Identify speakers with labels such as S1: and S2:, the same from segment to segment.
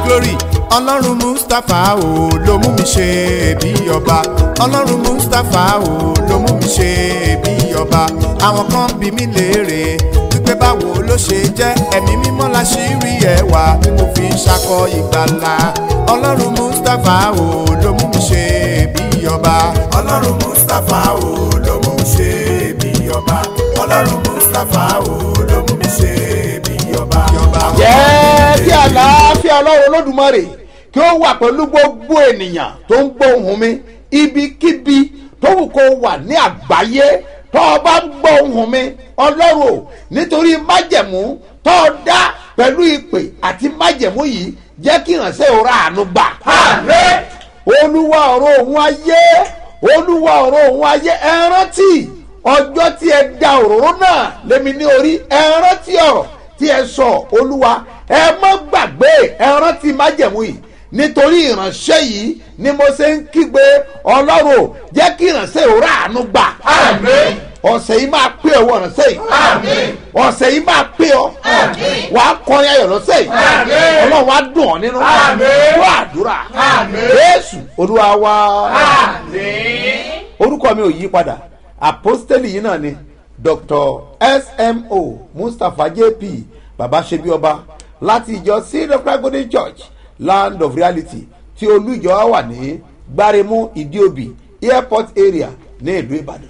S1: glory ọlọ́run mustapha o ló mú mi ṣe bí ọba ọlọ́run mustapha o ló mú mi ṣe bí ọba àwọn kan bí mi léèrè wípé báwo ló ṣe jẹ́ ẹ̀mí mímọ́ la ṣì rí ẹwà tí mo fi ń ṣakọ ìgbàlà ọlọ́run mustapha o ló mú mi ṣe bí ọba ọlọ́run mustapha o ló mú mi ṣe bí ọba ọlọ́run mustapha o ló mú mi ṣe bí ọba.
S2: jẹ́ kí àlàáfíà ọlọ́run olódùmarè kí ó wà pẹ̀lú gbogbo ènìyàn tó ń gbọ́ ohùn mi ibikíbi tó wù kó wà ní àgbáyé tó o bá ń gbọ́ ohùn mi ọlọ́run o nítorí májẹ̀mú tó o dá pẹ̀lú ìpè àti májẹ̀mú yìí jẹ́ kí ìrànṣẹ́ òra àánú gbà. olúwa ọ̀rọ̀ òun ayé olúwa ọ̀rọ̀ òun ayé ẹ rántí ọjọ́ tí ẹ da òróró náà lémi ní orí ẹ rántí ọ̀rọ̀ tí ẹ sọ olúwa ẹ má gbàgbé ẹ rántí májẹ̀mú yìí nítorí ìránṣẹ́ yìí ni mo ṣe ń kígbe ọlọ́run ò jẹ́ kí ìránṣẹ́ òra àánú gbà. ọ̀sẹ̀ yìí máa pé ọwọ́ ìránṣẹ́ yìí ọ̀sẹ̀ yìí máa pé ọ wàá kọrin ayọ̀ lọ́sẹ̀ yìí ọlọ́run wàá dùn ọ́ nínú wọ́n àdúrà jésù olúwa wa orúkọ mi ò yí padà àpọ́stẹ́lì yìí náà ni dr smo mustapha jp baba ṣebi ọba láti ìjọ cedar golden church land of reality tí olú ìjọ wa wà ní gbáremú ìdíòbí airport area ní ìlú ìbàdàn.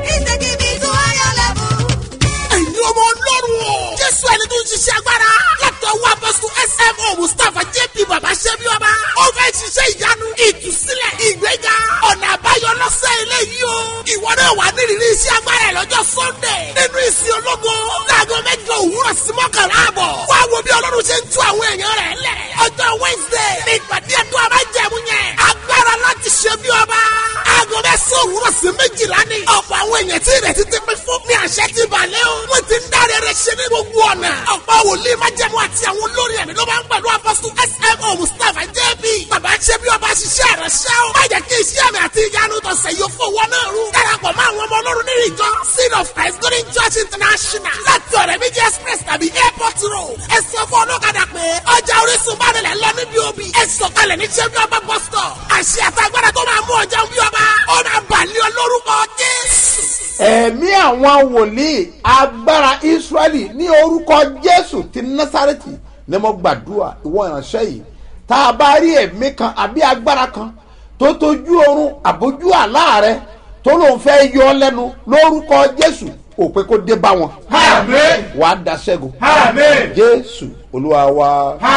S3: ẹ̀yin ọmọ ọlọ́run o. jésù ẹni tó ń ṣiṣẹ́ agbára. látọ̀ wá bọ́sùn smo mustapha jp baba ṣẹ́bi ọba. ó fẹ́ ṣiṣẹ́ ìyanu ìtúsílẹ̀ ìgbéga ọ̀nà àbáyọ lọ́sẹ̀ eléyìí o. ìwọ náà wà nírìírí iṣẹ́ agbára ẹ̀ lọ́jọ́ sunday. nínú ìsìn ológo. láago mẹ́jọ òwúrọ̀ sí mọ́kànlá àbọ̀. wá wo bí ọlọ́run ṣe ń tú àwọn èèyàn rẹ̀ lẹ̀. ọjọ́ wednesday ní ìpàdé ẹ̀dùn abájẹ̀mú yẹn. agbára láti ṣe bí ọba. aago mẹ́sàn-án òwúrọ̀ sí méjìlá ni. ọ̀pọ̀ àwọn èèyàn tí ìrètí ti pín fún ní àṣẹ ti balẹ̀ o. wọ́n ti ń dáre rẹ̀ ṣe ní gbogbo ọ̀nà. ọ̀pọ̀ wòlíì májẹ̀mú àti àwọn olórin ẹ̀mí ló máa ń pẹ̀lú apọ́sù smo mustapha jb. bàbá ṣe bí ọba ṣiṣẹ́ rẹ̀ ṣẹ́ o. má jẹ́ kí iṣẹ́ mi àti ìyanu tọ̀sẹ̀ yóò fowó náà rú. darapọ̀ mọ́ àwọn ọmọ ọlọ́run nínú ìjọ seed of christ golden church international láti ọ̀rẹ́ méjì express tàbí airport road. ẹ sọ fún ọlọ́kadà pé ọjà orísun bá nílẹ̀ lọ níbi òbí. ẹ sọ̀kalẹ̀ ní ṣẹ́bí ọba bus stop. àṣẹ àtàgbàdà tó máa mú ọjà bí ọba. ó máa bàlẹ́ ọ lórúkọ jésù.
S2: ẹ̀mí àwọn wòlíì agbára israẹli ní orúkọ jésù ti násàrẹ́tì ni mo gbàdúrà ìwọ ìránṣẹ́ yìí tá a bá rí ẹ̀mí kan àbí agbára kan tó tójú oorun àbójú àlá rẹ tó lóun fẹ́ yọ ọ́ lẹ́nu lórúkọ jésù òpè kó dé bá wọn. wàá da ṣẹ́gun. jésù olúwa wa.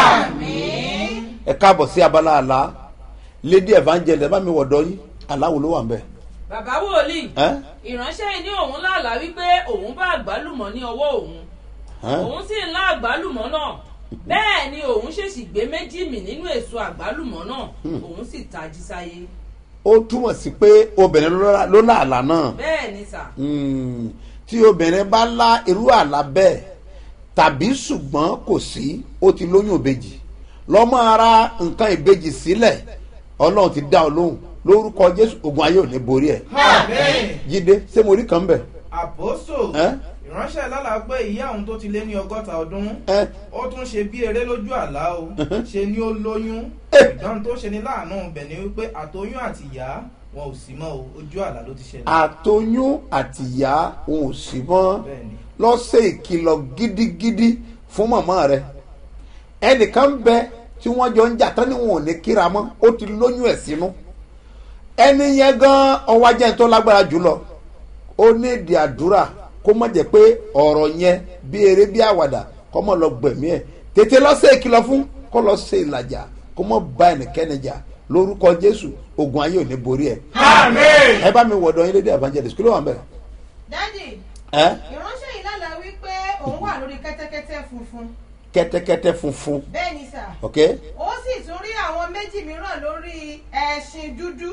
S2: ẹ káàbọ̀ sí abala àlá lady evangelist bá mi wọ̀dọ́ yín aláwo ló wà ń bẹ̀.
S4: bàbá wòlíì
S2: ẹ́
S4: ìránṣẹ́ yìí ní òun lálàá wípé òun bá àgbálùmọ̀ ní ọwọ́ òun
S2: ẹ́
S4: òun sì ń lá àgbálùmọ̀ náà bẹ́ẹ̀ ni òun ṣèṣì gbé méjì mì nínú èso àgbálùmọ̀ náà òun sì tají sáyé
S2: ó túmọ̀ sí pé obìnrin ló lá- ló lá àlá náà
S4: bẹ́ẹ̀ ni sà
S2: Mm, tí obìnrin bá lá irú àlá bẹ́ẹ̀ tàbí ṣùgbọ́n kò sí ó ti lóyún ìbejì lọ́mọ ara nǹkan ìbejì sílẹ̀ ọlọ́run ti dá ọ lóhùn lórúkọ jésù ogun ayé ò ní borí ẹ̀ jíde ṣé mo rí kan bẹ̀
S5: àpòsò
S2: ẹ́
S5: ìránṣẹ́ lálàá pé ìyá òun tó ti lé ní ọgọ́ta ọdún
S2: ẹ́
S5: ó tún ṣe bí eré lójú àlá o ṣe ni ó lóyún
S2: Eh.
S5: ìdán tó ṣe ní láàánú ibẹ̀ ni wípé àtoyún àti ìyá wọn ò sí mọ́ o ojú àlá ló ti ṣẹlẹ̀
S2: àtoyún àtìyá òun ò sí mọ́
S5: bẹ́ẹ̀ ni
S2: lọ́sẹ̀ ìkìlọ̀ gidigidi fún màmá rẹ̀ ẹnìkan bẹ tí wọ́n jọ ń jà tán ni wọn ò ní kíra mọ́ ó ti lóyún ẹ̀ sínú ẹni yẹn gan ọwọ́ ajẹ́ tó lágbára jùlọ ó ní èdè àdúrà kó má jẹ́ pé ọ̀rọ̀ yẹn bí eré bí àwàdà kó mọ̀ lọ gbẹ̀mí ẹ̀ tètè lọ́sẹ̀ ìkìlọ̀ fún kó lọ ṣe ìlàjà kó mọ̀ bá ẹnikẹ́ni jà lórúkọ jésù ogun ayé ò ní borí ẹ̀ ẹ bá mi wọ̀dọ̀ yín lédè evangelist kí ló wà ń bẹ̀
S6: dádì
S2: ẹ́
S6: ìránṣẹ́ yìí lálàá wípé òun wà lórí kẹ́tẹ́kẹ́tẹ́ funfun
S2: kẹ́tẹ́kẹ́tẹ́ funfun
S6: bẹ́ẹ̀ ni sà
S2: ok
S6: ó sì tún rí àwọn méjì mìíràn lórí ẹṣin dúdú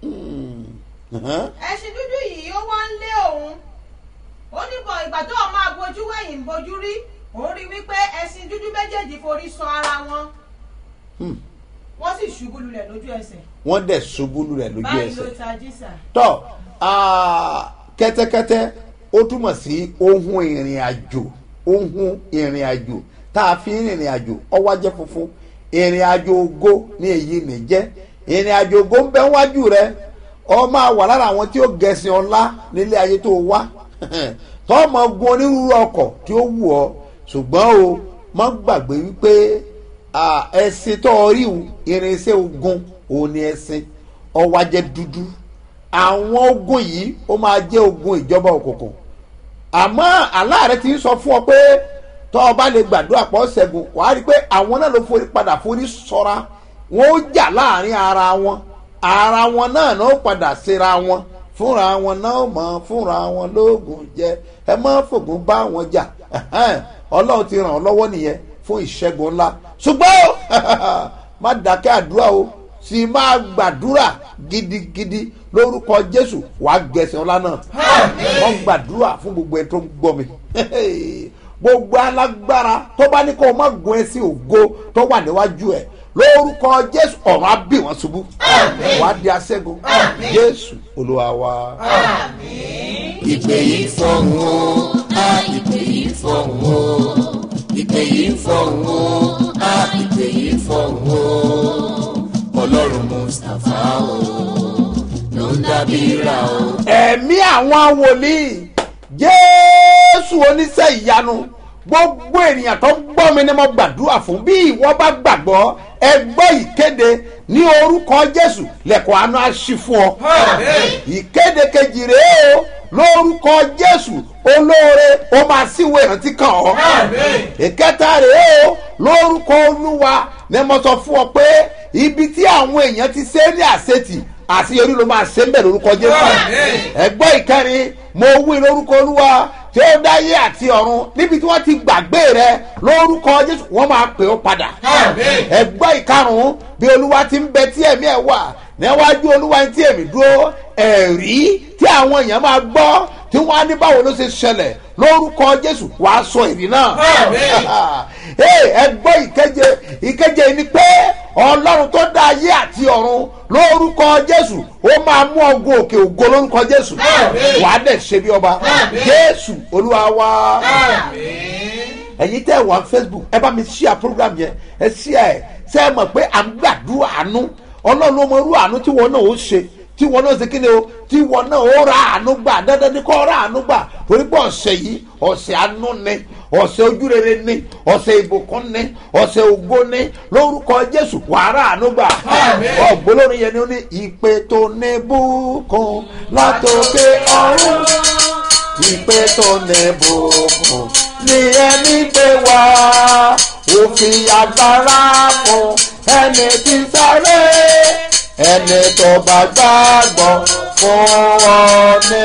S2: uh-huh.
S6: ẹṣin dúdú yìí ó wá ń lé òun ó ní bọ̀ ìgbà tó o máa bojú wẹ̀yìn bojú rí òun rí wípé ẹṣin dúdú méjèèjì forí sọ ara wọn
S2: Hmm.
S6: wọ́n sì ṣubú lulẹ̀ lójú ẹsẹ̀
S2: wọ́n dẹ̀ ṣubú lulẹ̀ lójú
S6: báyìí ló
S2: ẹsẹ̀
S6: tají sà
S2: tọ́ ah, kẹ́tẹ́kẹ́tẹ́ ó túmọ̀ sí ohun ìrìn àjò ohun ìrìn àjò tá a fi ń rìnrìn àjò ọwọ́ ajẹ́ funfun ìrìn àjò ògo ní èyí nìjẹ́ ìrìn àjò ògo ń bẹ wájú rẹ ọ máa wà lára àwọn tí ó gẹ̀sìn ọlá nílé ayé tó wá tọ́ ọmọ gun onírúurú ọkọ̀ tí ó wù ọ́ ṣùgbọ́n o má gbàgbé wípé à, ẹṣin tó o rí o, irinṣẹ́ ogun òun ni ẹṣin ọwọ́ ajẹ́ dúdú àwọn ogun yìí ó máa jẹ́ ogun ìjọba òkùnkùn àmọ́ aláàrẹ ti ń sọ fún ọ pé tọ́ ọ bá lè gbàdúrà pọ̀ ṣẹ́gun wàá rí i pé àwọn náà ló forí padà forí sọ́ra wọn ó jà láàrin ara wọn ara wọn náà náà ó padà síra wọn fúnra wọn náà ó mọ fúnra wọn lóògùn jẹ ẹ má fògùn bá wọn jà ẹhẹ́n, ọlọ́run ti ràn ọ́ lọ́wọ́ nìyẹn fún ìṣẹ́gun ńlá ṣùgbọ́n má dákẹ́ àdúrà o sì máa gbàdúrà gidigidi lórúkọ jésù wàá gẹ̀ẹ́sì ọlá náà wọ́n gbàdúrà fún gbogbo ẹni tó ń gbọ́ mi gbogbo alágbára tó bá ní kó o má gun ẹsìn ògo tó wà níwájú ẹ lórúkọ jésù ọ̀run á bì wọ́n ṣubú wàá di aṣẹ́gun jésù olúwa wa.
S7: ìpè yìí fọ̀hún o a ìpè yìí fọ̀hún o ìpè yìí fọ̀hún o a ìpè yìí fọ̀hún o ọlọ́run mustapha o ló ń dábìíra o.
S2: ẹ̀mí àwọn wòlíì jésù oníṣẹ́ ìyanu gbogbo ènìyàn tó ń gbọ́ mi ni mo gbàdúrà fún bí ìwọ bá gbàgbọ́ ẹ gbọ́ ìkéde ní orúkọ jésù lẹ́kọ̀ọ́ àánú àṣì fún ọ. ìkéde kejì rèé o lórúkọ jésù olóore ó máa síwèé ìrántí kan ọ. ìkẹta rèé o lórúkọ olúwa ni mo sọ fún ọ pé ibi tí àwọn èèyàn ti ṣe é ní àṣetì àṣeyọrí ló máa ṣe ń bẹ̀ lórúkọ jésù ẹgbẹ́ ìkẹrin mo wí lórúkọ olúwa tí ó dáyé àti ọ̀run níbi tí wọ́n ti gbàgbé rẹ lórúkọ jésù wọ́n máa pè ó padà ẹgbẹ́ ìkarùn-ún bí olúwa ti ń bẹ tí ẹ̀mí ẹ̀ wà níwájú olúwa tí èmi dúró ẹ̀rí tí àwọn èèyàn máa gbọ́ tí wọ́n á ní báwo ló ṣe ṣẹlẹ̀ lórúkọ jésù wàá sọ èrí náà ẹgbẹ́ ìkeje ìkeje ni pé ọlọ́run tó dá ayé àti ọ̀run lórúkọ jésù ó máa mú ọgùn òkè ògo lórúkọ jésù wàá dẹ̀ ṣe bí ọba jésù olúwa wa ẹ̀yin tẹ́ wà facebook ẹ bá mi ṣíà program yẹn ẹ ṣíà ẹ ṣe é mọ̀ pé à ń gbàdúrà àánú ọlọ́run ló mọ irú àánú tí wọn náà ó ṣe tí wọn náà ṣe kí ni o tí wọn náà ó ra àánú gbà dandan ni kò ra àánú gbà torí pé ọ̀sẹ̀ yìí ọ̀sẹ̀ àánú ni ọ̀sẹ̀ ojúrere ni ọ̀sẹ̀ ìbùkún ni ọ̀sẹ̀ ògo ni lórúkọ jésù wàrà àánú gbà ọ̀gbọ́lórin yẹn ni ó ní ìpè tó ní bùkún látòkè ọ̀run ìpè tó ní bùkún ní ẹni gbé wá òfin agbára fún ẹni tí sáré ẹni tó bá gbàgbọ́ fún ọ ní.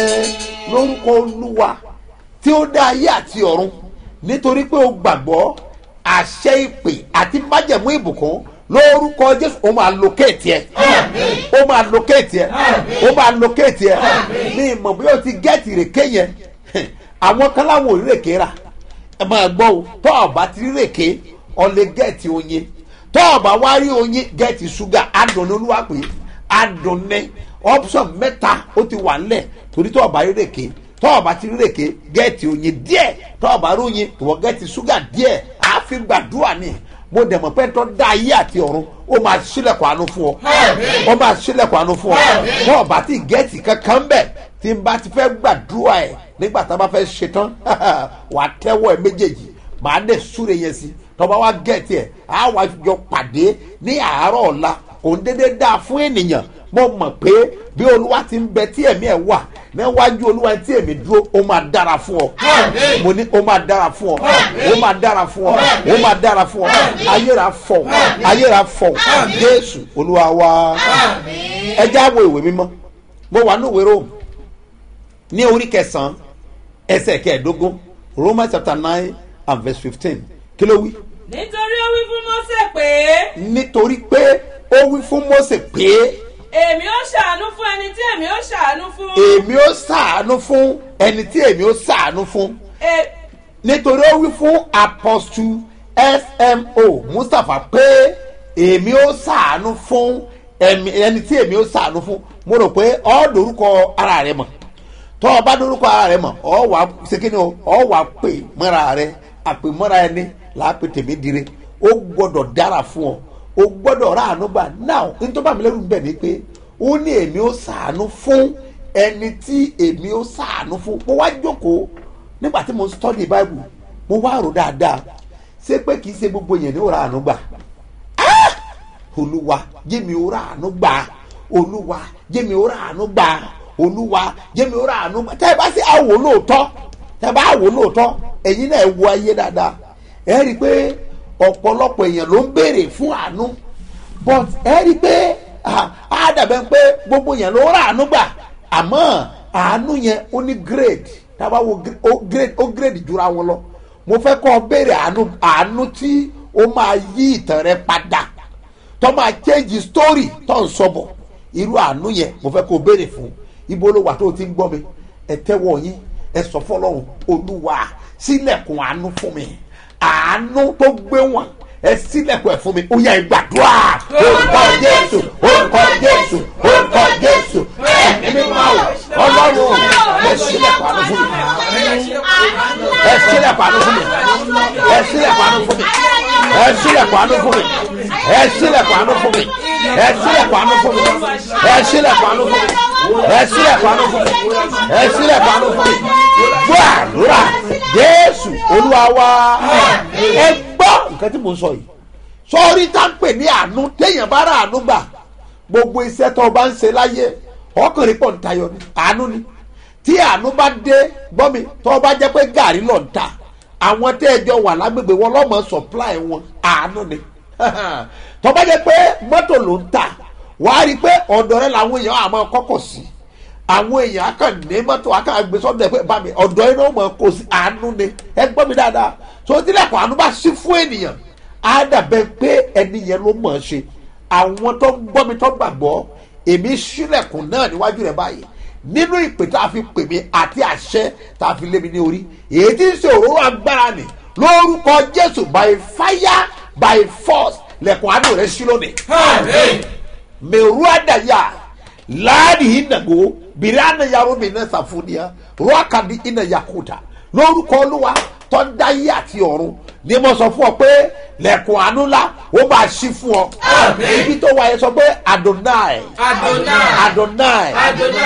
S2: lórúkọ olúwa tí ó dá ayé àti ọ̀run nítorí pé o gbàgbọ́ àṣẹ ìpè àti májẹ̀mú ìbùkún lórúkọ jésù ó máa lókèétì ẹ ó máa lókèétì ẹ ó máa lókèétì ẹ ní ìmọ̀ bí o ti gẹ́ẹ̀tì ìrèké yẹn àwọn kan láwọn ò rí rèké rà ẹ máa gbọ́ o tọ́ ọ̀bá ti rí rèké ọ lè gẹ́ẹ̀tì oyin tọ́ọ̀bà wá rí oyin gẹ́ẹ̀tì ṣúgà adùn ní olúwa pé adùn ní option mẹ́ta ó ti wà nílẹ̀ torí tọ́ọ̀bà rí rèké tọ́ọ̀bà ti rí rèké gẹ́ẹ̀tì oyin díẹ̀ tọ́ọ̀bà rí oyin ìwọ gẹ́ẹ̀tì ṣúgà díẹ̀ àáfi gbàdúrà ni mo dẹ̀ mọ̀ pé tó dá ayé àti ọ̀run ó máa ṣílẹ̀kùn àánú fún ọ ó máa ṣílẹ̀kùn àánú fún ọ tọ́ọ̀bà ti gẹ́ẹ̀tì kankan bẹ̀ tí n bá ti fẹ́ gbàdúrà ẹ̀ nígbà tá a bá fẹ́ ṣetán wàá tẹ́wọ́ ẹ̀ méjèèjì màá dẹ̀ súre yẹn sí tọba wa gẹ̀ẹ́tì ẹ̀ á wá jọ pàdé ní àárọ̀ ọ̀la kò ń dédé dáa fún ènìyàn mo mọ̀ pé bí olúwa ti ń bẹ tí ẹ̀mí ẹ̀ wà níwájú olúwa tí èmi dúró ó máa dára fún ọ mo ní ó máa dára fún ọ ó máa dára fún ọ ó máa dára fún ọ ayéra fọ ayéra fọ jésù olúwa wa ẹ já wo ìwé mímọ́ mo wà ní ìwé rome ní orí kẹsàn-án ẹsẹ̀ kẹẹ̀ẹ́dógún romans chapter nine and verse fifteen kí ló wí.
S4: nítorí ó wí fún mọ́sẹ̀ pé
S2: nítorí pé ó wí fún mose pé
S4: èmi ó ṣàánú fún ẹni tí èmi ó ṣàánú fún.
S2: èmi ó sàánú fún ẹni tí èmi ó sàánú fún
S4: E-
S2: nítorí ó wí fún apostle smo mustapha pé èmi ó sàánú fún ẹmi- ẹni tí èmi ó sàánú fún mo rò pé ọ́ lórúkọ ara rẹ mọ̀ tọ́ ọ bá lórúkọ ara rẹ mọ̀ ọ wà ṣe kí ni o ọ wà pè mọ́ra rẹ àpè mọ́ra ẹni làápè tèmi dire ó gbọ́dọ̀ dára fún ọ ó gbọ́dọ̀ ráàánú gbà náà nítorí bàmí lẹ́rù ń bẹ̀ ni pé ó ní èmi ó sàánú fún ẹni tí èmi ó sàánú fún mo wá jókòó nígbà tí mo study bible mo wá rò dáadáa ṣé pé kì í ṣe gbogbo yẹn ní ó ráàánú gbà olúwa jẹ́mi ó ráàánú gbà olúwa jẹ́mi ó ráàánú gbà olúwa jẹ́mi ó ráàánú gbà tẹ́ ẹ bá ṣe àwò lóòótọ́ tẹ́ ẹ bá àwò lóòótọ́ ẹ̀yin náà ẹ wo ayé dáadáa ẹ rí i pé ọ̀pọ̀lọpọ̀ èèyàn ló ń béèrè fún àánú but ẹ rí i pé á dàbẹ̀ pé gbogbo èèyàn ló ráàánú gbà àmọ́ àánú yẹn ó ní grade tábà wo ó grade ó grade jura wọn lọ mo fẹ́ kọ́ ọ béèrè àánú àánú tí ó máa yí ìtàn rẹ padà tó máa change story tó ń sọ bọ̀ irú àánú yẹn mo fẹ́ kó o béèrè fún ibo ló wà tó o ti ń gbọ́ mi ẹ tẹ́wọ́ yín ẹ sọ fọlọ́run olúwa sílẹ̀kùn àánú fún mi àánú tó gbé wọn ẹ sílẹ̀kùn ẹ̀ fún mi ó yẹ ìgbàdúrà orúkọ jésù orúkọ jésù orúkọ jésù ẹ̀mí mímọ́ o ọlọ́run ẹ sílẹ̀kùn àánú fún mi ẹ sílẹ̀kùn àánú fún mi ẹ sílẹ̀kùn àánú fún mi ẹ sílẹ̀kùn àánú fún mi ẹ sílẹ̀kùn àánú fún mi ẹ sílẹ̀kùn àánú fún mi ẹ sílẹ̀kùn àánú fún mi ẹ sílẹ̀kùn àánú fún mi ẹ sílẹ̀kùn àánú fún mi gbọ́ àdúrà jésù olúwa wa ẹ gbọ́ nǹkan tí mo ń sọ yìí sọ́ọ́rí tá ń pè ní àánú téèyàn bá rà àánú gbà gbogbo iṣẹ́ tó o bá ń ṣe láyé ọkùnrin pọ̀ ń tayọ ni àánú ni tí àánú bá dé gbọ́ mi tó o bá jẹ́ pé gàrí lọ ń ta àwọn tẹ́ ẹ jọ wà lágbègbè wọn lọ́mọ supply wọn àánú ni tó bá jẹ́ pé mọ́tò ló ń ta wàá rí i pé ọ̀dọ̀ rẹ làwọn èèyàn àmọ́ kọ́kọ̀ sí àwọn èèyàn akàn ní mọ́tò akàn gbé sọ́dọ̀ ẹ̀ pé bá mi ọ̀dọ̀ yẹn ló mọ̀ kó sí àánú ni ẹ gbọ́ mi dáadáa tó tilẹ̀kùn àánú bá sí fún ènìyàn á dàbẹ̀ pé ẹni yẹn ló mọ̀ ọ́ ṣe àwọn tó ń gbọ́ mi tó gbàgbọ́ èmi sílẹ̀kùn náà níwájú rẹ̀ báyìí nínú ìpè tá a fi pè mí àti àṣẹ tá a fi lé mi ní orí èyí tí ń ṣe òróró agbára nì lórúkọ jésù by fire by force lẹ̀kùn àánú rẹ̀ sí lónìí. mẹ̀rú àdàyà láàdì ìnàgó bìrì ànàyàrá mi náà sàfúnìyà rọ́ọ̀kadì ìnàyàkúta lórúkọ olúwa tó ń dáyé àti ọ̀run ni mo sọ fún ọ pé lẹ̀kùn àánú ńlá ó máa ṣí fún ọ. ibi tó wáyé sọ pé adonai adonai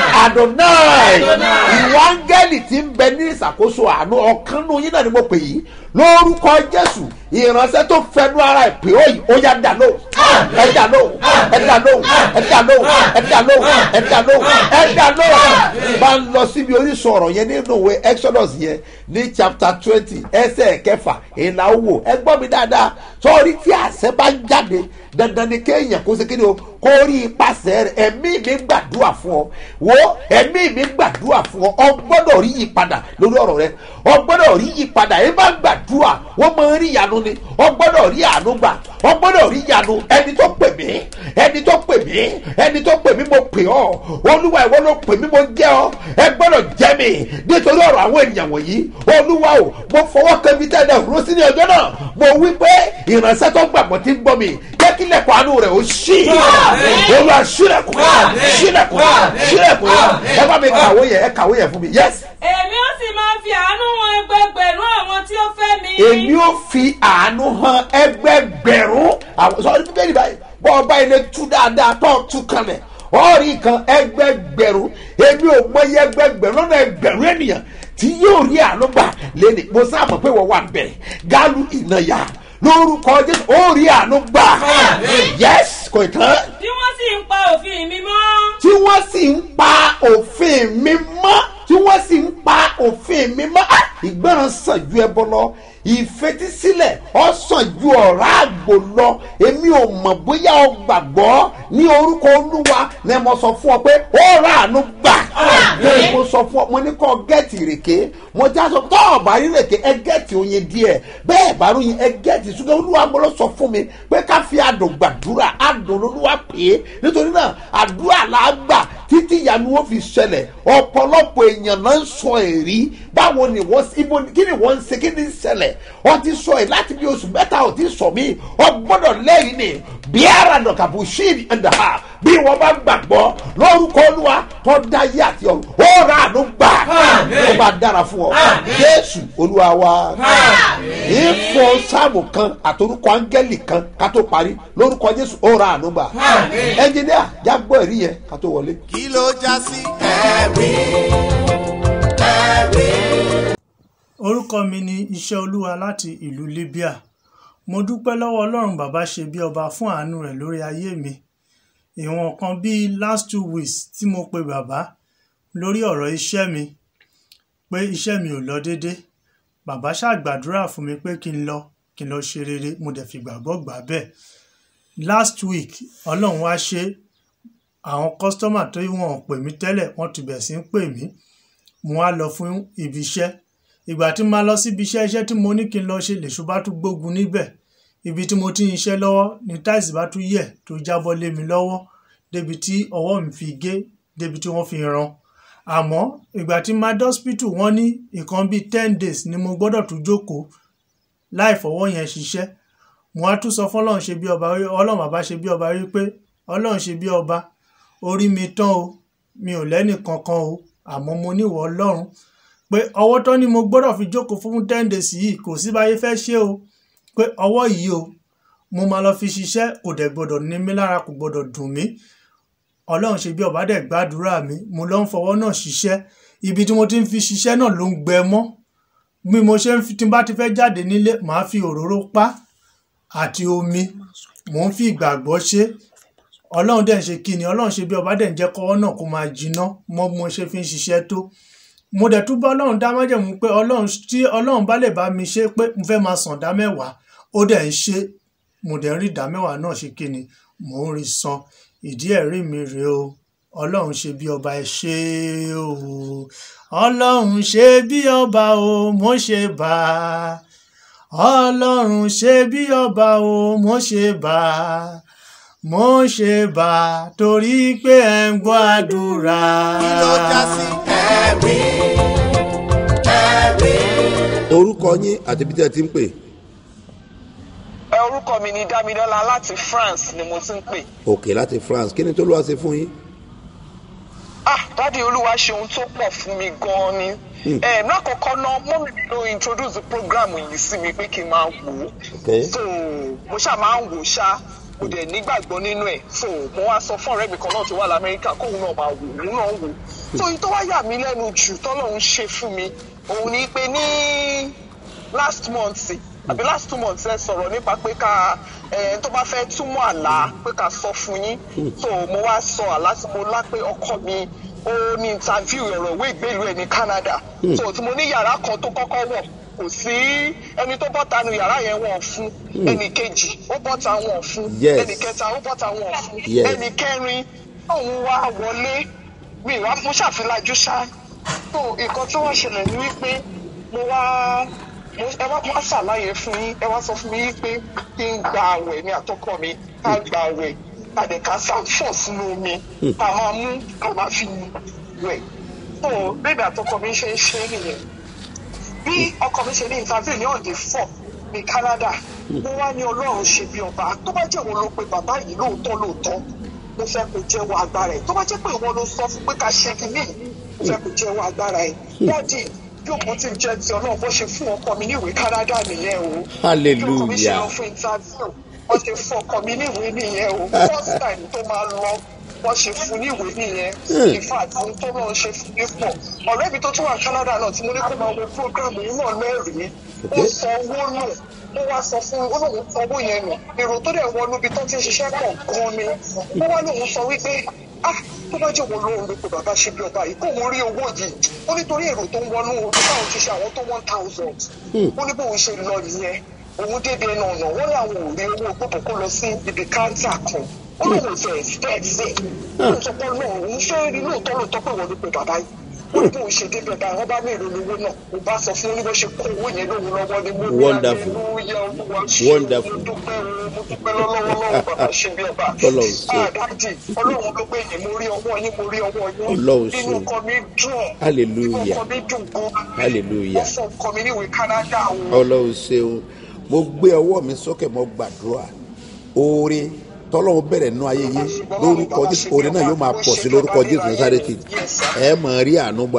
S2: adonai ìwọ áńgẹ́lì tí ń bẹ ní ìṣàkóso àánú ọ̀kan nù yín náà ni mo pè yìí lórúkọ jésù ìránṣẹ́ tó fẹnu ara ẹ̀ pé ó yìí ó yá dà lóhùn ẹ dà lóhùn ẹ dà lóhùn ẹ dà lóhùn ẹ dà lóhùn ẹ dà lóhùn ẹ dà lóhùn bá ń lọ síbi orísun ọ̀rọ̀ yẹn nínú ìwé exodus yẹn ní chapter twenty ẹsẹ̀ kẹfà ìlà owó ẹ gbọ́ mi dáadáa sọ́ọ́rí tí àṣẹ bá jáde dandan ni kéèyàn kó sekere o kó rí ipasẹ̀ rẹ̀ ẹ̀mí mi gbàdúrà fún ọ wo ẹ̀mí mi gbàdúrà fún ọ ọ gbọ́dọ̀ rí yípadà lórí ọ̀rọ̀ rẹ ọ gbọ́dọ̀ rí yípadà ẹ bá gbàdúrà wọ́n máa ń rí ìyanu ni ọ gbọ́dọ̀ rí àánú gbà ọ gbọ́dọ̀ rí ìyanu ẹni tó pè mí ẹni tó pè mí ẹni tó pè mí mo pè ọ olúwa ìwọ ló pè mí mo jẹ ọ ẹ gbọ́dọ̀ jẹ mi nítorí ọ̀rọ̀ àwọn ènìyàn wọ̀nyí olúwa o mo fọwọ́ kẹ́mi tẹ́lẹ̀ rú sí ní ọjọ́ náà mo wí pé ìránṣẹ́ tó gbàgbọ́ ti ń gbọ́ mi jẹ́ kí lẹ̀kọ́ àánú rẹ̀ ó ṣí olúwa ṣílẹ̀kùn ṣílẹ̀kùn ṣílẹ̀kùn ẹ bá mi kàwé yẹn ẹ kàwé yẹn fún mi yes.
S4: èmi ó sì máa fi àánú wọn ẹgbẹgbẹ̀rún àwọn tí ó fẹ́ mi.
S2: èmi ò fi àánú hàn ẹgbẹgbẹ̀rún àwọn sọ ní bíbélì báyìí bọ́ ọba ilé tú dáadáa tó tú kanlẹ̀ ọ̀rí kan ẹgbẹgbẹ̀rún èmi ò mọ iye ẹgbẹgbẹ̀rún lọ́nà ẹgbẹ̀rún ènìyàn tí yóò rí àánú gbà lẹ́nu mo sábà pé wọ́n wà bẹ̀ gálù ìnáyà lórúkọ jésù ó rí àánú gbà yes kò tán
S4: tí wọ́n sì ń pa òfin mi mọ́.
S2: tí wọ́n sì ń pa òfin mi mọ́ tí wọ́n sì ń pa òfin mi mọ́ Ah! ìgbọràn sàn ju ẹbọ lọ ìfetísílẹ̀ ọ sàn ju ọ̀rá àgbò lọ èmi ò mọ̀ bóyá ọ gbàgbọ́ ní orúkọ olúwa ni mo sọ fún ọ pé ó rà àánú gbà ní mo sọ fún ọ mo ní kọ́ gẹ́ẹ̀tì ìrèké mo já sọ tọ́ ọ̀bà ìrèké ẹ gẹ́ẹ̀tì oyin díẹ̀ bẹ́ẹ̀ bá ròyìn ẹ gẹ́ẹ̀tì ṣùgbọ́n olúwa mo lọ sọ fún mi pé ká fi àdùn gbàdúrà àdùn olúwa pè é nítorí náà àdúrà là á gbà títí ìyanu ó fi ṣẹlẹ̀ ọ̀pọ̀lọpọ̀ èèyàn náà ń sọ èrí báwo ni wọ́n ibo kí ni wọ́n ń ṣe kí ni ń ṣẹlẹ̀ ọ ti sọ ẹ̀ láti bí oṣù mẹ́ta ò ti sọ mí ọ gbọ́dọ̀ lẹ́yìn ni bí ara nà kàbù ṣíìnì ẹ̀dá ha bí wọ́n bá gbàgbọ́ lórúkọ olúwa tó dá yé àti ọ̀run ó rà àánú gbà ó bá dára fún ọ jésù olúwa wa ìfọ sáàmù kan àtorúkọ áńgẹ́lì kan ká tó parí lórúkọ jésù ó ra àánú gbà ẹnjìníà jágbọ́ ẹ̀rí yẹn ká tó wọlé.
S1: kí ló já sí ẹ̀rí ẹ̀rí.
S8: orúkọ mi ni iṣẹ́ olúwa láti ìlú libya mo dúpẹ́ lọ́wọ́ ọlọ́run bàbá ṣe bí ọba fún àánú rẹ̀ lórí ayé mi ìwọ̀n kan bíi last two weeks tí mo pe bàbá lórí ọ̀rọ̀ iṣẹ́ mi pé iṣẹ́ mi ò lọ déédé bàbá ṣàgbàdúrà fún mi pé kí n lọ kí n lọ ṣe rere mo dẹ̀ fi gbàgbọ́ gbà bẹ́ẹ̀ last week ọlọ́run wá ṣe àwọn kọ́sítọ́mà tó wọ́n pè mí tẹ́lẹ̀ wọ́n ti bẹ̀ sí ń pè mí mo wá lọ fún ibi iṣẹ́ ìgbà tí máa lọ síbi iṣẹ́ iṣẹ́ tí mo ní kí n lọ ṣe lèṣu bá tún gbógun níbẹ̀ ibi tí mo ti ń iṣẹ́ lọ́wọ́ ní táìsì bá tún yẹ̀ tó jábọ́ lé mi lọ́wọ́ débi tí ọwọ́ mi fi gé débi tí wọ́n fi ran àmọ́ ìgbà tí máa dọ́spítù wọ́n ní nǹkan bíi ten days ni mo gbọ́dọ̀ tún jókòó láì fọwọ́ yẹn ṣiṣẹ́ mo á tún sọ fún ọlọ́run ṣe bí ọba ọlọ́run bàbá ṣe bí ọba rí pé ọlọ́run ṣe bí ọba orí mi tán o mi ò lẹ́nì kankan o àmọ́ mo níwọ̀ ọlọ́run pé ọwọ́ tán ni mo gbọ́dọ̀ fi jókòó fún ten days yìí kò sí báyé fẹ́ ṣe o pé ọwọ́ yìí o mo máa lọ fi ṣiṣẹ́ kò dẹ̀ gbọ́dọ̀ ní mí lára kò gbọ́dọ̀ dùn mí ọlọ́run ṣe bí ọba dẹ̀ gbàdúrà mi mo lọ ń fọwọ́ náà ṣiṣẹ́ ibi tí mo ti ń fi ṣiṣẹ́ náà ló ń gbẹ mọ́ bí mo ṣe ń fi tí n bá ti fẹ́ jáde nílé màá fi òróró pa àti omi mò ń fi ìgbàgbọ́ ṣe ọlọ́run dẹ̀ ń ṣe kí ni ọlọ́run ṣe bí ọba dẹ̀ ń jẹ́ kọ́wọ́ náà kó máa jiná mọ́ bí mo ṣe fi ń ṣiṣẹ́ tó mo dẹ̀ tún bá ọlọ́run dá májẹ̀mú pé ọlọ́run tí ọlọ́run bá lè bá mi ṣe pé mo fẹ́ máa sàn dá mẹ́wàá ó dẹ̀ ń ṣe mo dẹ̀ ń rí ìdá mẹ́wàá náà ṣe kí ni mò ń rí san ìdí ẹ̀rí mi rèé o ọlọ́run ṣe bí ọba ẹ ṣe o ọlọ́run ṣe bí ọba o mo ṣe bá a ọlọ́run ṣe bí ọba o mo ṣe bá a mo ṣe bá a torí pé ẹ ń gbọ́ àdúrà.
S1: kí ló já sí ẹ̀rí ẹ̀rí.
S2: orúkọ yín àti bí tẹ́ ẹ ti ń pè
S9: ẹ orúkọ mi ni dámidọ́lá láti france ni mo ti ń pè.
S2: òkè láti france kí ni tó lọ́wọ́ ṣe fún yín.
S9: ah dádì olúwa ṣe ohun tó pọ̀ fún mi gan-an ni. ẹ lákọ̀ọ́kọ́ náà mọ́mí mi ló introduce program yìí sí mi pé kí n máa wò ó.
S2: Okay.
S9: so mo ṣáà máa ń wò ó ṣá mo dẹ̀ nígbàgbọ́ nínú ẹ̀ so mo wá sọ fún ọ̀rẹ́ mi kan náà tó wà lamẹ́ríkà kóun náà máa wò òun náà wò ó. so èyí tó wá yà mí lẹ́nu jù tọ́lọ́run ṣe fún mi òun ni pé ní last month àbí last two months ẹ sọ̀rọ̀ nípa pé ká ẹ tó bá fẹ́ túmọ̀ àlá pé ká sọ fún yín so mo wá sọ àlá tí mo lá pé ọkọ mi ó ní interview ọ̀rọ̀ ìwé ìgbélú ẹ̀ ní Canada so tí mo ní yàrá kan tó kọ́kọ́ wọ̀ kò sí ẹni tó bọ́ta nu yàrá yẹn wọ̀n fún ẹnì kejì ó bọ́ta wọ̀n fún
S2: Yes.
S9: ẹnì kẹta ó bọ́ta wọ̀n fún
S2: Yes.
S9: ẹnì kẹrin òun wá wọlé mi wá mo ṣàfilajú ṣá so nǹkan tó wá ṣẹlẹ̀ ni wípé mo wá mo ẹ wá wá ṣàlàyé fún yín ẹ wá sọ fún mi pé kí n gba àwẹ̀ ní àtọkọ mi ká gba àwẹ̀ padà ká sáfọ̀ sínú omi ká máa mú ká máa fi wẹ̀ so bébí àtọkọ mi ṣe ń ṣe nìyẹn bí ọkọ mi ṣe ní interview ní ọ̀dẹ̀ fọ̀ ní Canada mo wá ní ọlọ́run ṣe bí ọba tó bá jẹ́ òun ló pe bàbá yìí lóòótọ́ lóòótọ́ mo fẹ́ kó jẹ́wọ́ agbára ẹ̀ tó bá jẹ́ pé ìwọ ló sọ fún pé ká ṣe kínní mo fẹ́ kó jẹ́wọ́ agbára ẹ̀ wọ́n dì bí òkú ti jẹ́ ti ọlọ́run bó ṣe fún ọkọ mi ní ìwé Canada nìyẹn o bí ọkọ mi ṣe lọ fún interview wọ́n ṣe fún ọkọ mi ní ìwé nìyẹn o first time tó máa lọ wọ́n ṣe fún ní ìwé nìyẹn in fact ohun tó náà ṣe fún mi pọ̀ ọ̀rẹ́ mi tó tún wà Canada náà tí mo ní kó máa wo program yìí náà lẹ́rìí ó sọ owó nù ó wá sọ fún ó lóun sọ owó yẹn nù èrò tó dẹ̀ wọnú ibi tó ti ń ṣiṣẹ́ pọ̀ gan ni ó wá lóun sọ wípé ah tó bá jẹ́ òun lóun ló pe bàbá ṣe bí ọba yìí kó òun rí owó yìí ó nítorí èrò tó ń wọnú orí báwọn ti ṣe àwọn tó one thousand ó ní bóun ṣe lọ nìyẹn òun débi ẹnu ọ̀nà wọ́n láwọn ò rí owó gbọ́dọ̀ kó lọ sí ibi káńtà kan ó lóun fẹ́ expect sí ó ń sọ pé náà òun fẹ́ rí lóòótọ́ lóòótọ́ pé wọ́n ló pe bàbá yìí ó ní bóun ṣe débi ọba àwọn bá ní èrò lówó náà ó bá sọ fún oníbó ṣe kó owó yẹn lóhun lọ́wọ́ ni mo ní
S2: Wonderful.
S9: hallelujah, Olúwa ṣe
S2: Wonderful.
S9: mo dúpẹ́ o mo dúpẹ́ lọ́wọ́lọ́wọ́ bàbá ṣe bí ọba
S2: Ọlọ́run ṣe.
S9: àdájì ọlọ́run ló gbé yìí mo rí ọwọ́ yín mo rí ọwọ́ yín
S2: Ọlọ́run ṣe.
S9: inú ọkọ mi dùn
S2: Hallelujah.
S9: inú ọkọ mi dùn gan
S2: Hallelujah.
S9: ó fọ ọkọ mi níwèé Canada o.
S2: ọlọ́run ṣeun mo gbé ọwọ́ mi sókè mo gbàdúrà oore tọ́lọ́run bẹ̀rẹ̀ nínú ayé yín lórúkọ jésù oore náà yóò máa pọ̀ sí lórúkọ jésù násàrẹ́tì ẹ mọ̀ rí àánú gbà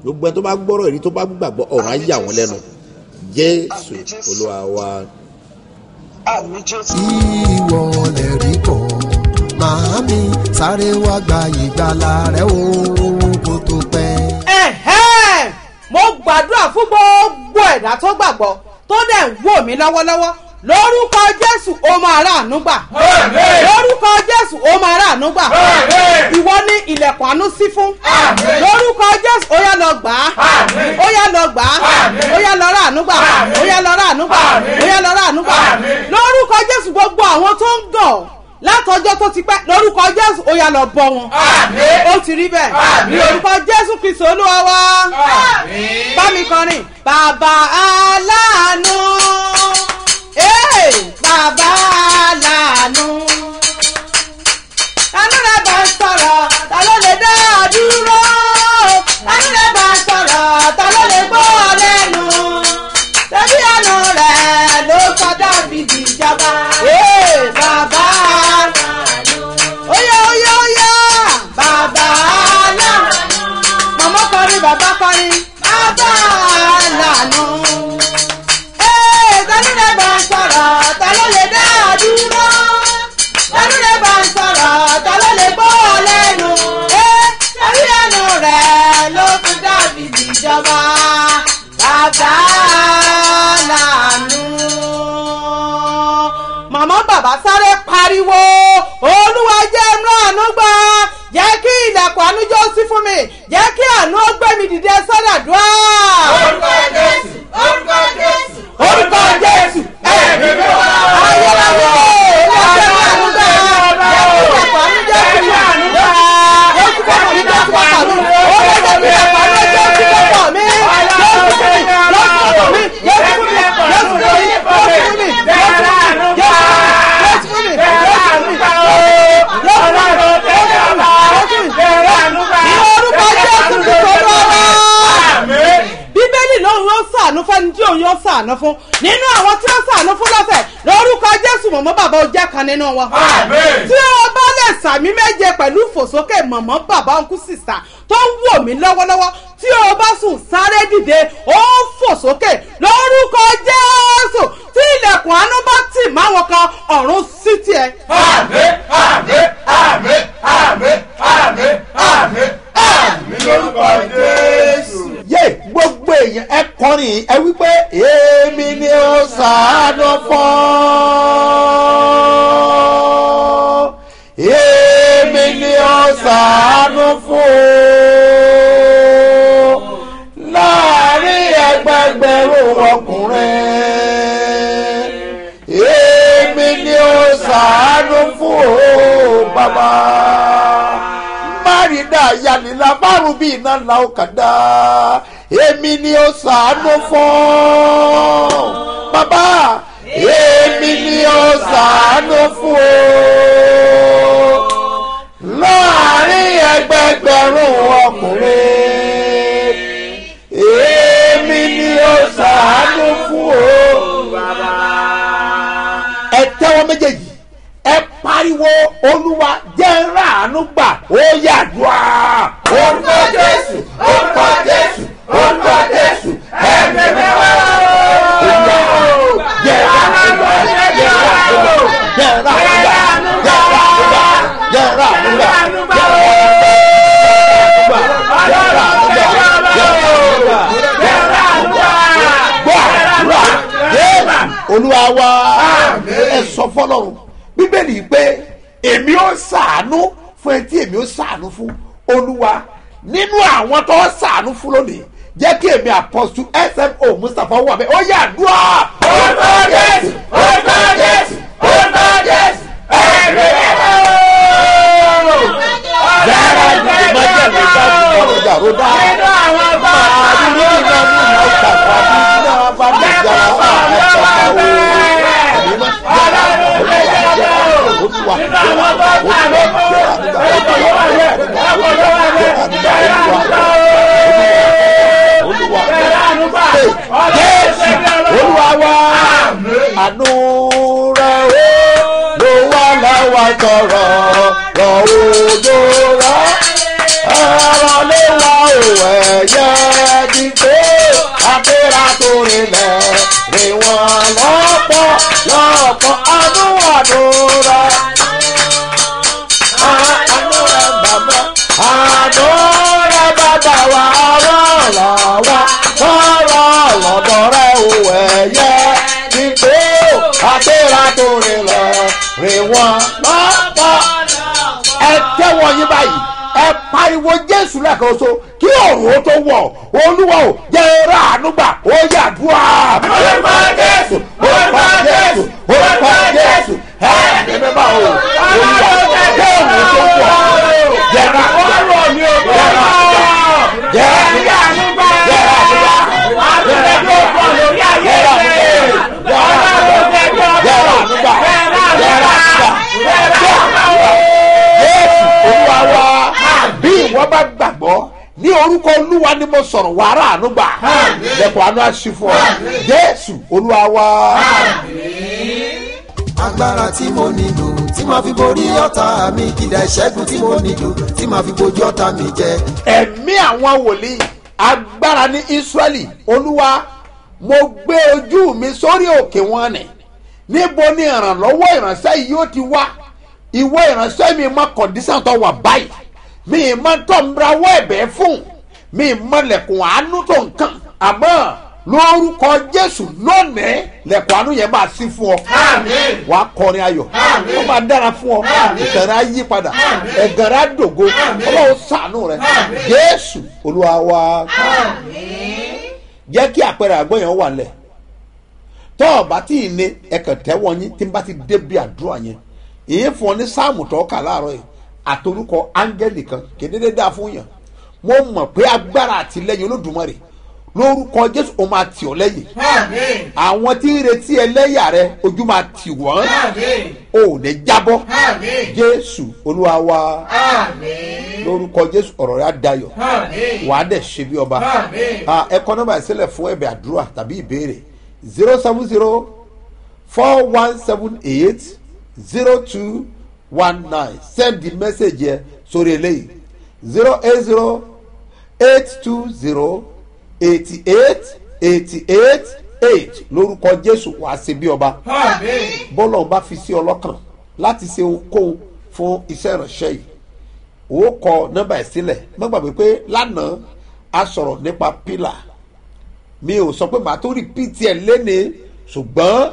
S2: gbogbo ẹni tó bá gbọ́rọ̀ èrí tó bá gbàgbọ́ ọ̀rọ̀ á yà wọ́n lẹ́nu jésù olúwa wa.
S9: àmì jésù.
S10: ìwọ lè rí bọ̀ màámi sáré wá gba ìgbàlà rẹ o kó tó pẹ́.
S11: ẹ̀hẹ́n mo gbàdúrà fún gbogbo ẹ̀dá tó gbàgbọ́ tó dẹ̀ ń wò mí lọ́wọ́lọ́wọ́ lórúkọ jésù ó máa ráàánú gbà lórúkọ jésù ó máa ráàánú gbà ìwọ ní ilẹ̀kùn àánú sí fún lórúkọ jésù ó yá lọ gbà á ó yá lọ gbà á ó yá lọ ráàánú gbà ó yá lọ ráàánú gbà ó yá lọ ráàánú gbà lórúkọ jésù gbogbo àwọn tó ń gàn látọjọ́ tó ti pẹ́ lórúkọ jésù ó yá lọ bọ́ wọn ó ti rí bẹ́ẹ̀ lórúkọ jésù kristu olúwa wa bá mi kọrin bàbá aláàánú ee bàbá aláàánú tánú rẹ bá ń sọ̀rọ̀ ta ló lè dá a dúró tánú rẹ bá ń sọ̀rọ̀ ta ló lè gbọ́ ọ lẹ́nu tẹ̀bí àná rẹ̀ ló sọ dábìdì ìjọba ee bàbá aláàánú óyá óyá óyá bàbá aláàánú màmá kọrin bàbá kọrin bàbá aláàánú ee tánú rẹ bá ń sọ̀rọ̀ ta ló lè dá a dúró tánú rẹ bá ń sọ̀rọ̀ ta ló lè gbọ́ ọ lẹ́nu ee tẹ̀bí àná rẹ̀ ló fi dábìdì ìjọba bàbá aláàánú màmá bàbá sáré pariwo olúwa jẹ́ ìmúlànú gbà jẹ́ kí ilẹ̀kùn àánújọ́ sí fún mi jẹ́ kí àánú ó gbé mi dìde sọ́dàdúrà. orúkọ jésù orúkọ jésù orúkọ jésù ẹ̀mí mi wá. ayélujára olúwa jẹ́ ìmúlànú gbà jẹ́ kí ilẹ̀kùn àánújọ́ sí fún mi jẹ́ kí ilẹ̀kùn àánújọ́ sí fún mi olúwa jẹ́ kí ilẹ̀kùn àánújọ́ sí fún mi jésù fún mi jésù fún mi jésù fún mi jésù fún mi jésù fún mi jésù fún mi jésù fún mi jésù fún mi jésù fún mi ní orúkọ jésù ti sọ̀rọ̀ ọ̀rọ̀ bíbélì lòun yóò sàánú fẹ́ni tí òun yóò sàánú fún nínú àwọn tí ó sàánú fún lọ́sẹ̀ lórúkọ jésù mọ̀mọ́ bàbá ó jẹ́ kan nínú wọn. tí o bá lè sàmí méje pẹ̀lú ìfòsókè mọ̀mọ́ bàbá ọkùn sísà tó ń wò mí lọ́wọ́lọ́wọ́ tí o bá sùn sáré dìde ó fò sókè lórúkọ jésù tí ilẹ̀kùn àánú bá tì máwọn kan ọ̀run sí tiẹ̀.
S12: àmín àmín àmín àmín àmín àmín àmín lórúkọ jésù.
S2: yé gbogbo èèyàn ẹ kọrin ẹ wípé èmi ni ó sàánú fún èmi ni ó sàánú fún láàrin ẹgbẹgbẹrún ọkùnrin èmi ni ó sàánú fún o bàbá márìndà yanilá márùn bí iná la ó kàdá èmi ni ó sàánú fún bàbá èmi ni ó sàánú fún o láàrin ẹgbẹgbẹrún ọkùnrin èmi ni ó sàánú fún o bàbá. ẹ tẹ́wọ́ méjèèjì ẹ pariwo olúwa jẹ́ ráàánú gbà ó yàdúrà. orúkọ jésù orúkọ jésù orúkọ jésù ẹ̀mí mi wá. jẹ́ ráàánú gbà jẹ́ ráàánú gbà jẹ́ ráàánú gbà jẹ́ ráàánú gbà jẹ́ ráàánú gbà jẹ́ ráàánú gbà jẹ́ ráàánú gbà jẹ́ ráàánú gbà jẹ́ ráàánú gbà gbàdúrà jésù olúwa wa ẹ sọ fọlọ́run bíbélì yìí pé èmi ó sàánú fún ẹ tí èmi ó sàánú fún olúwa nínú àwọn tó sàánú fún lónìí jẹ́ kí èmi àpọ̀sù smo mustapha wà bẹ́ẹ̀ ó yà dúrà. orúkọ jésù orúkọ jésù orúkọ jésù ẹ̀mí ẹ̀rọ. yàrá ìdíje máa jẹ́ mi bá ti kọ́ ọjà ró dá. máa rí ní iná ní ìlà ọ̀tà tàbí iná bá mi jà á ẹ̀ka pàwọ́. ẹ̀mí máa yàrá olúwa yàrá olúwa yàrá olúwa yàrá olúwa olúwa olúwa jésù olúwa wa àánú rẹ o ló wà láwa tọrọ rọ òjò rọ ẹ̀rọ lé wa ò ẹ̀yẹ ti pé àpérà tó rinlẹ̀ rè wọ́n lọ́pọ̀ lọ́pọ̀ ọdún àdúrà. àdúrà bàbá àdúrà bàbá wa rọ̀ lọ́wọ́ sọ̀rọ̀ lọ́dọ̀ rẹ̀ ò ẹ̀yẹ ti pé àpérà tó rinlẹ̀ rè wọ́n lọ́pọ̀ ẹ tẹ́wọ́ yín báyìí ẹ pariwo jésù lẹ́ẹ̀kan so kí ọ̀run ó tó wọ̀ olúwa ò jẹ́ eré àánúgbà ó yàdúrà. orúkọ jésù orúkọ jésù orúkọ jésù ẹ ẹ bẹ́ẹ̀ bá o olúwa jẹ́ ọ̀run tó wọ̀ jẹ́ra jẹ́ra jẹ́ra jẹ́ra olúwa wa bí ìwọ bá gbàgbọ́ ní orúkọ olúwa ni mo sọ̀rọ̀ wàrà àánú gbà lẹ́kọ̀ọ́ àánú àṣìfọ́ jésù olúwa wa.
S10: agbára tí mo nílò tí màá fi borí ọ̀tá mi kìdá ìṣẹ́gun tí mo nílò tí màá fi bojú ọ̀tá mi jẹ.
S2: ẹ̀mí àwọn wòlíì agbára ní israẹli olúwa mo gbé ojú mi sórí òkè wọn nì níbo ni ìrànlọ́wọ́ ìránṣẹ́ yìí yóò ti wá ìwọ ìránṣẹ́ mi mọ kọ̀dísàn tó wà báyìí mi mọ tó ń rawọ́ ẹ̀bẹ̀ fún mi mọ lẹ̀kùn àánú tó nǹkan àmọ́ lórúkọ jésù lónìí lẹ̀kùn àánú yẹn máa sí fún ọ wàá kọrin ayọ̀ ó máa dára fún ọ ìtẹ̀rẹ̀ á yí padà ẹ̀gẹ̀rẹ̀ á dògo ọlọ́run sànú rẹ jésù olúwa wa jẹ́ kí àpẹẹrẹ àgbọ̀ yẹn wà lẹ̀ tọ́ ọ bá tí ì ní ẹ̀kẹ́ tẹ́wọ́ yín tí n bá ti débi àdúrà yẹn ìyẹn fún ọ ní sáàmù tó kà láàárọ̀ yìí àtorúkọ áńgẹ́lì kan kédédé dáa fún yàn mo mọ̀ pé agbára àtìlẹ́yìn olódùmarè lórúkọ jésù ó máa tì ọ́ lẹ́yìn àwọn tí ń retí ẹlẹ́yà rẹ ojú máa tì wọ́n ò ní jábọ́ jésù olúwa wa lórúkọ jésù ọ̀rọ̀ rẹ á dayọ̀ wàá dẹ̀ ṣe bí ọba ẹ kọ́ nọ́mbà ìsílẹ̀ fún ẹ̀bẹ̀ àdúrà tàbí ìbéèrè zero seven zero four one seven eight zero two one nine send the message yẹ sórí eléyìí zero eight zero eight two zero eighty eight eighty eight eight lórúkọ jésù wàá ṣe bí ọba bọ́lá ọba fi sí ọlọ́kàn láti ṣe ohunkóhun fún iṣẹ́ ìránṣẹ́ yìí ó kọ nọ́mbà ẹ̀ sílẹ̀ má gbàgbé pé lánàá a sọ̀rọ̀ nípa pílà mi ò sọ pé màá tó rìpíìtì ẹ̀ lénìí ṣùgbọ́n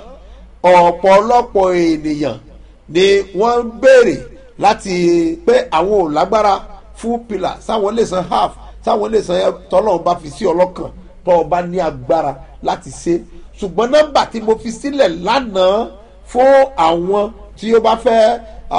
S2: ọ̀pọ̀lọpọ̀ ènìyàn ni wọ́n ń béèrè láti pé àwọn ò lágbára fún pílà sáwọn lè san half sáwọn lè san tọ́lọ́run bá fi sí ọlọ́kàn tọ́ ọ bá ní agbára láti ṣe ṣùgbọ́n nọ́mbà tí mo fi sílẹ̀ lánàá fún àwọn tí ó bá fẹ́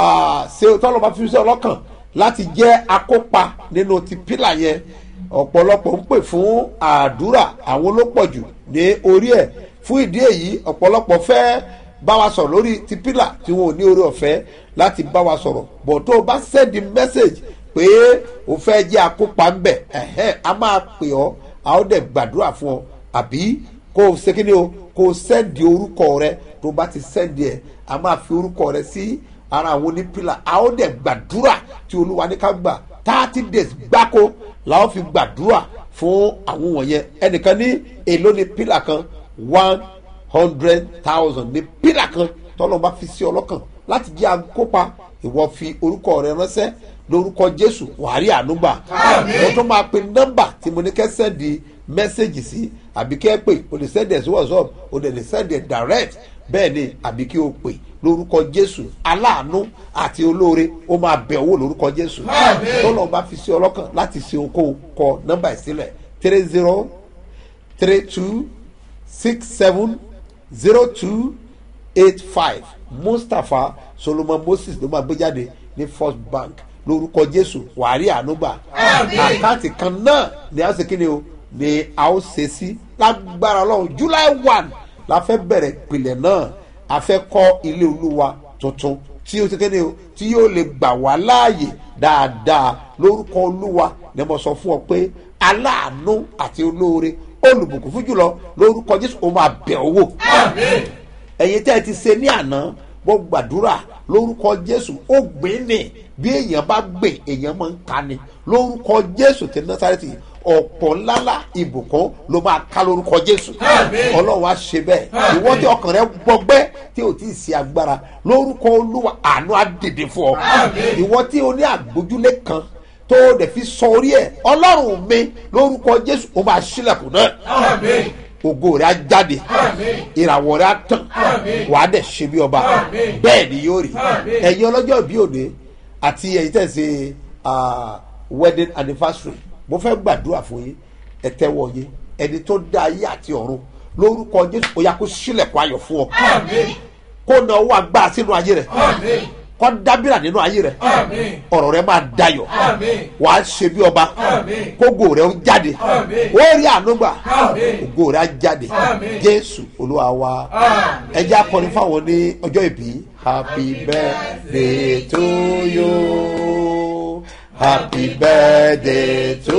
S2: ṣe tọ́lọ́run bá fi sí ọlọ́kàn láti jẹ́ akópa nínú ti pílà yẹn ọ̀pọ̀lọpọ̀ ń pè fún àdúrà àwọn ló pọ̀ jù ní orí ẹ̀ fún ìdí èyí ọ̀pọ̀lọpọ̀ fẹ́ bá wa sọ̀rọ̀ lórí ti pílà tí wọn ò ní orí ọ̀fẹ́ láti bá wa sọ̀rọ̀ bọ̀ tó o bá sẹ́ndì mẹ́sẹ̀gì pé o fẹ́ jẹ́ akópa ń bẹ̀ ẹ̀hẹ́n a máa pè ọ́ a ó dẹ̀ gbàdúrà fún ọ àbí kó o ṣe kí ni o kó o sẹ́ndì orúkọ rẹ tó o bá ti sẹ́ndì ẹ̀ a máa fi orúkọ rẹ sí ara àwọn onípìlà a ó dẹ̀ gbàdúrà tí olúwa ní ká gbà thirty days gbáko la ó fi gbàdúrà fún àwọn wọ̀nyẹn ẹnìkan ní èló ní pílà kan one hundred thousand ní pílà kan tọ́lọ́ bá fi sí ọlọ́kàn láti jẹ́ akópa ìwọ fi orúkọ rẹ ránṣẹ́ lórúkọ jésù wàhálì ànúgbà mo tún máa pe nọ́mbà tí mo ní kẹ́ sẹ́ndì mẹ́sẹ̀gì sí àbí kẹ́ pè o lè sẹ́ndì ẹ̀ sí whatsapp o lè sẹ́ndì ẹ̀ direct bẹ́ẹ̀ ni àbí kí o pè lórúkọ jésù aláàánú àti olóore ó máa bẹ̀ owó lórúkọ jésù tọ́lọ́ bá fi sí ọlọ́kàn láti ṣe okòó kọ nọ́mbà ìsílẹ̀ three zero three two six seven zero two eight five mustapha solomon moses ló máa gbé jáde ní first bank lórúkọ jésù wàárí ànúgbà àkáǹtì kan náà ni a ṣe kíni o ni a ó ṣe sí lágbára ọlọ́run july one la fẹ́ bẹ̀rẹ̀ ìpìlẹ̀ náà a fẹ́ kọ́ ilé olúwa tuntun tí ó ṣe kíni o tí yóò lè gbà wá láàyè dáadáa lórúkọ olúwa ni mo sọ fún ọ pé aláàánú àti olóore olùbùkún fún jùlọ lórúkọ jésù ó máa bẹ̀ owó ẹ̀yin tẹ́ ẹ ti ṣe ní àná bó gbàdúrà lórúkọ jésù ó gbé ní bí èèyàn bá gbé èèyàn máa ń ka ni lórúkọ jésù tí násàrẹ́tì ọ̀pọ̀ ńláńlá ìbùkún ló máa ká lórúkọ jésù ọlọ́run á ṣe bẹ́ẹ̀ ìwọ tí ọkàn rẹ gbọgbẹ́ tí ò tí ì sí agbára lórúkọ olúwa àánú á dìde fún ọ ìwọ tí o ní àgbójúlé kan tó o dẹ̀ fi sọ orí ẹ̀ ọlọ́run mi lórúkọ jésù ó máa ṣílẹ̀kùn náà ògo rẹ̀ á jáde ìràwọ̀ rẹ̀ á tàn wà á dẹ̀ ṣe bí ọba bẹ́ẹ̀ ni yóò rí ẹ̀yin ọlọ́jọ́ bí òde àti ẹ̀yin tẹ̀ ṣe wedding anniversary mo fẹ́ gbàdúrà fún yín ẹ tẹ́wọ́ yín ẹni tó dá ayé àti ọ̀run lórúkọ jésù ó yá kó sílẹ̀kùn ayọ̀ fún ọ kó na owó agbára sínú ayé rẹ̀ kọ́ dábìrà nínú ayé rẹ̀ ọ̀rọ̀ rẹ̀ máa dayọ̀ wà á ṣe bí ọba kógo rẹ̀ ó jáde ó rí ànúgbà ògo rẹ̀ á jáde jésù olúwa wa ẹjẹ́ akọni fáwọn ní ọjọ́ ìbí happy birthday to you happy birthday to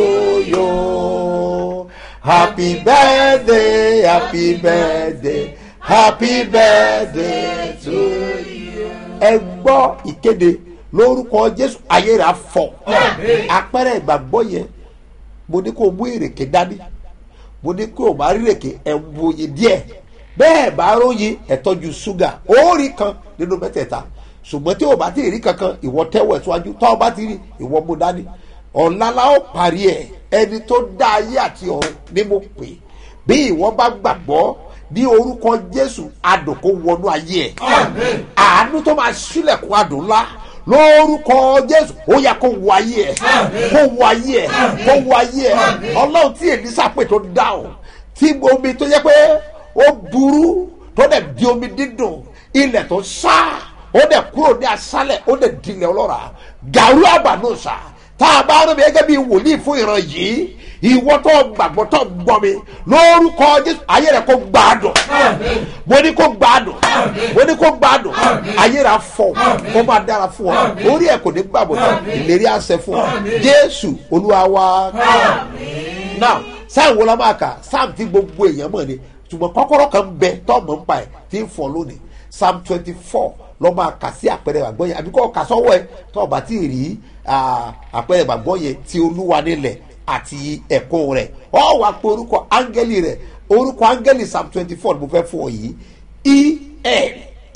S2: you happy birthday happy birthday happy birthday to you ẹ gbọ́ ìkéde lórúkọ jésù ayé rẹ̀ afọ apẹ́rẹ́ ìgbàgbọ́ yẹn mo ní kó o mú ìrèké dání mo ní kó o bá rí ìrèké ẹ̀ ń wòye díẹ̀ bẹ́ẹ̀ bá róyin ẹ̀ tọ́jú ṣúgà ó rí kan nínú mẹ́tẹ̀ẹ̀ta ṣùgbọ́n tí o bá ti rí kankan ìwọ tẹ́wọ̀ ẹ̀ síwájú tọ́ ọ bá ti rí ìwọ mú dání ọ̀la la ó parí ẹ̀ ẹni tó dá ayé àti ọ̀run ni mo pè bí ìwọ bá gbàgbọ́ ní orúkọ jésù adùn kó wọnú ayé ẹ àánú tó máa sílẹ̀kùn adùn ńlá lórúkọ jésù ó yẹ kó wọ ayé ẹ kó wọ ayé ẹ kó wọ ayé ẹ ọlọ́run tí èlísà pè tó dáhùn tí omi tó yẹ pé ó burú tó dẹ̀ di omi dídùn ilẹ̀ tó sá ó dẹ̀ kúrò ní asálẹ̀ ó dẹ̀ dilẹ̀ ọlọ́ra gàrú àbànúsà tá a bá rẹ̀ mi gẹ́gẹ́ bí wòlíì fún ìran yìí ìwọ tó gbàgbọ́ tó gbọ́ mi lórúkọ jésù ayé rẹ kó gbádùn mo ní kó gbádùn mo ní kó gbádùn ayé rẹ afọ kó máa dára fún ọ orí ẹ kò ní gbàgbọ́ tó ìlérí àṣẹ fún ọ jésù olúwa wa now sáà wo la máa kà sáà tí gbogbo èèyàn mọ̀ ni ṣùgbọ́n kọ́kọ́rọ́ kan bẹ tó mọ̀ ń pa ẹ̀ tí ń fọ lónìí psalm twenty four lọ́ máa kà sí àpẹẹrẹ ìgbàgbọ́ yẹn àbí kọ́ kà sọ́wọ́ ẹ tó o bá ti rí àpẹẹrẹ ìgbàgbọ́ yẹn ti olúwa nílẹ̀ àti ẹ̀kọ́ rẹ̀ ọ wà pé orúkọ áńgẹ́lì rẹ̀ orúkọ áńgẹ́lì psalm twenty four mo fẹ́ fún ọ yìí el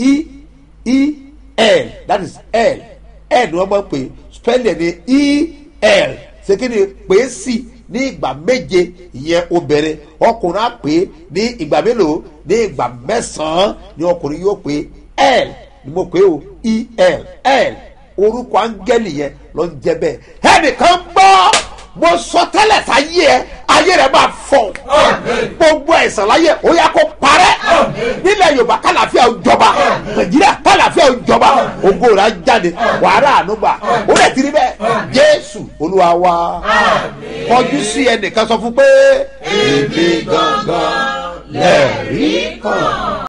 S2: e e l that is l l ni wọ́n máa ń pè spelling ni el ṣé kí ni pè é sí ní ìgbà méje ìyẹn obìnrin ọkùnrin á pè é ní ìgbà mélòó ní ìgbà mẹ́sàn-án ni ọkùnrin yóò pè é l ni mo pè é o e l l orúkọ áńgẹ́lì yẹn ló ń jẹ bẹ́ẹ̀ ẹnìkan gbọ́ mo sọ tẹ́lẹ̀ sáyé ẹ ayé rẹ máa fọ gbogbo ẹ̀sán láyé ó yà kó parẹ́ nílẹ̀ yorùbá kálàfíà ó jọba nàìjíríà kálàfíà ó jọba ògo rẹ á jáde wàhálà ànúgbà ó lè tiri bẹ́ẹ̀ jésù olúwa wa kọjú sí ẹnìkan sọ fún pé èmi gangan lẹ́ẹ̀rí kan.